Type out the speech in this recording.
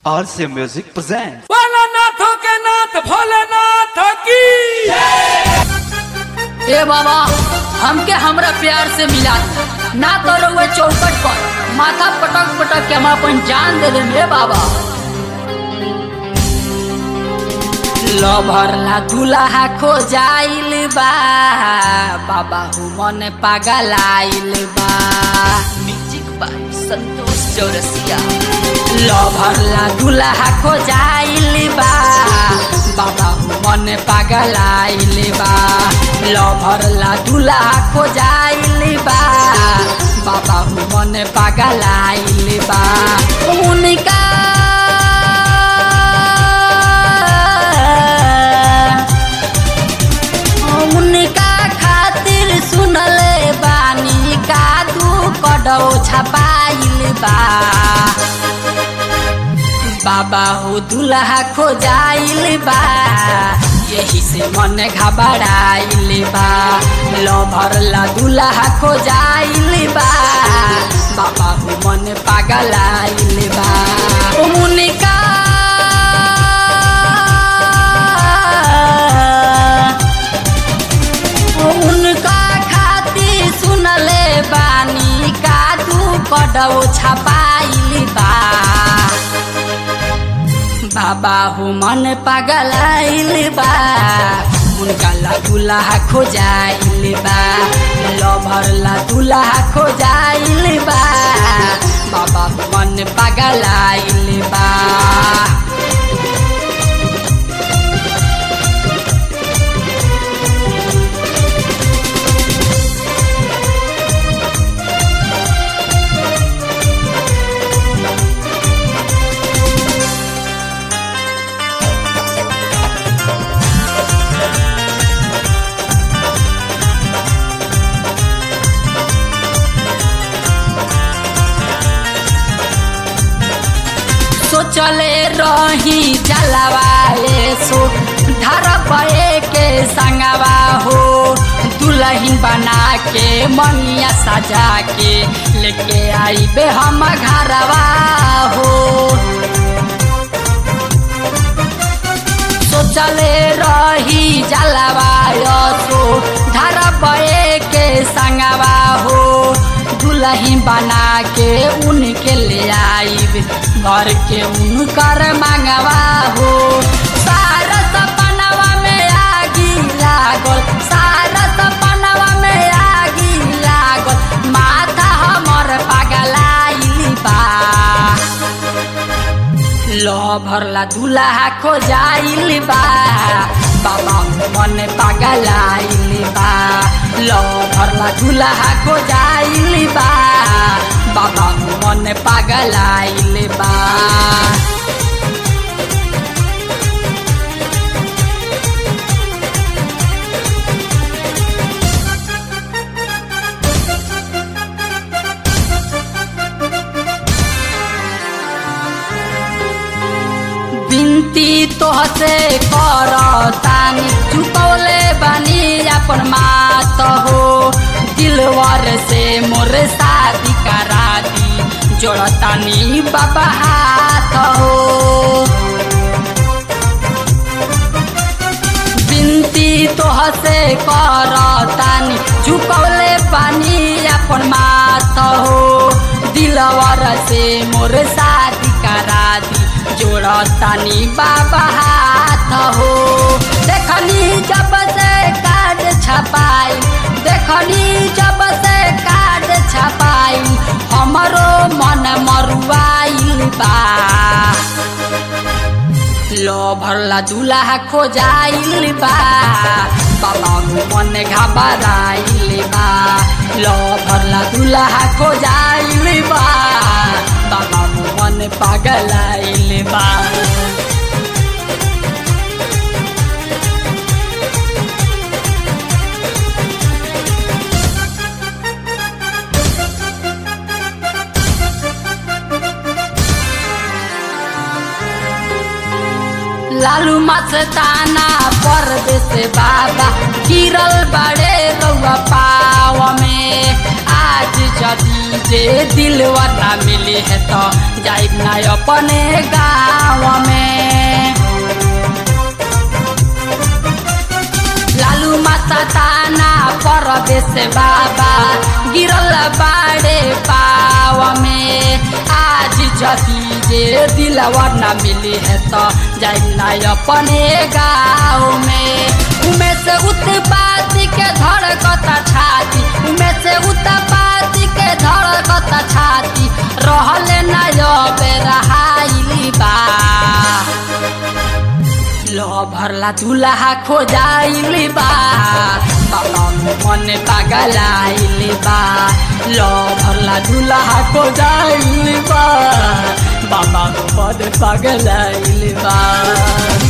RC Music presents. भोलानाथों के नाथ भोलेनाथ की ए बाबा हमके हमरा प्यार से मिला ना तो रहुए चौकट पर माथा पटक पटक के हम अपन जान दे देम रे बाबा लो भरला दूल्हा खो जाइल बा बाबा हु मन पागल आइल बा म्यूजिक बाय संतोष चौरसिया लो भरला दूल्हा खो जाइल बा बाबा हु मन पागल आइल बा लो भरला दूल्हा खो जाइल बा बाबा हु मन पागल आइल बा उनका उनका खातिर सुनले बानी का दू कदौ छपाइल बा बाबा हो दुल्हा खो जाइल बा यही से मन घबराइल बा लो भरला दुल्हा खो जाइल बा बाबा हो मन पागल आइल बा उनका उनका खातिर सुनले बानी का दू कदौ छपाइल बा बाबा हो मन पागल आइल बा उनका ला दुल्हा खो जाइल बा लो भरला दुल्हा खो जाइल बा बाबा हो मन पागल आइल बा सोचले रही जलवाए सो धरपए के संगवा हो दुल्हन बना के मनिया सजा के लेके आई बे हम घरवा हो सोचले रही जलवाय सो धरपए के संगवा हो दुल्हन बना के उनके ले आईब घर के उनकर मंगवा हो सारा सपनवा में आगी लागल सारा सपनवा में आगी लागल माथा हमर पगलाइल बा लो भरला दूल्हा खो जाइल बा बाबा मन पागल आइल बा लो भरला दूल्हा खो जाइल बा बाबा मन पागल आइल बा बिनती तोहसे कर तानी चुकौले बानी अपन मात हो दिलवर से मोर शादी करा दी जोड़तानी बाबा हाथ हो बिनती तोहसे कर तानी चुकौले बानी अपन मात हो दिलवर से मोर शादी करा दी जोड़तानी बाबा हाथ हो देखनी जब से कार्ड छपाई देखनी जब से कार्ड छपाई हमरो मन मरुआइल बा लो भरला दूल्हा खो जाइल बा बाबा मन घबराइल बा लो भरला दूल्हा खो जाइल बा बाबा मन पागल आइल बा लालू मस्ताना परदेश बाबा गिरल बड़े रउआ पाव में आज जदी जे दिलवा ना मिली है तो जाइब ना अपने गाँव जबे से बाबा गिरल बाड़े पाव में आज जदी जे दिलवा न मिली है तो जाई ना अपने गाँव में उमे से उत्पाती के धड़कता छाती उमे से उत्पाती के धड़कता छाती रहले ना अबे रहाइली बा लो भरला दुल्हा खोजाइली बा बाबा मन पागलाइली बा लो भरला दुल्हा खोजाइली बा बाबा मन पागलाइली बा